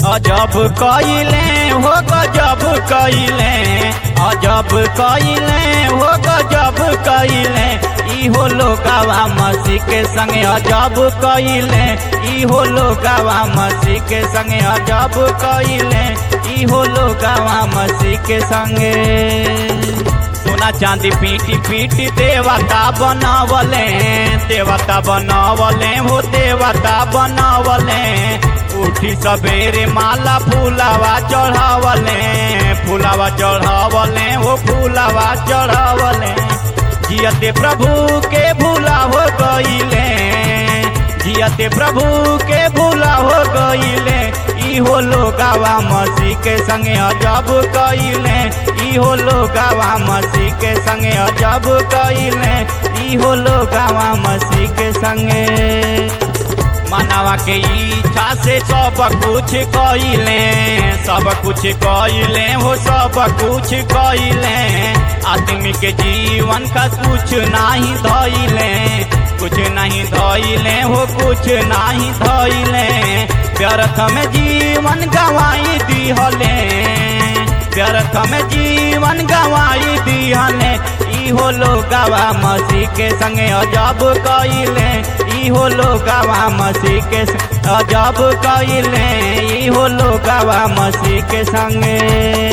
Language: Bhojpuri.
अजब कइले हो गजब कइले अजब कइले हो गजब कइले इहो लोगावा मसीह के संगे अजब कइले इहो लोगावा मसीह के संगे अजब कइले इहो लोगावा मसीह के संगे सोना चांदी पीटी पीटी देवता बनावले देवता बनावले हो देवता बनावले उठी सवेरे माला फूलावा चढ़ावले फूलावा चढ़ावले हो फूलावा चढ़ावले जियते प्रभु के भूला हो गईले जियते प्रभु के भूला हो गईले इहो लोगावा मसीह के संगे अजब कइले इहो लोगावा मसीह के संगे अजब कइले इहो लोगावा मसीह के संगे मानवा के इच्छा से सब कुछ कइले सब कुछ कइले हो सब कुछ कइले आदमी के जीवन का कुछ नहीं धइले कुछ नहीं धइले हो कुछ नहीं धइले व्यर्थ में जीवन गवाई दिहले व्यर्थ में जीवन गवाई दिहले इहो लोगावा मसीह के संगे अजब कइले इहो लोगावा मसीह के अजब कइले इहो लोगावा मसीह के संगे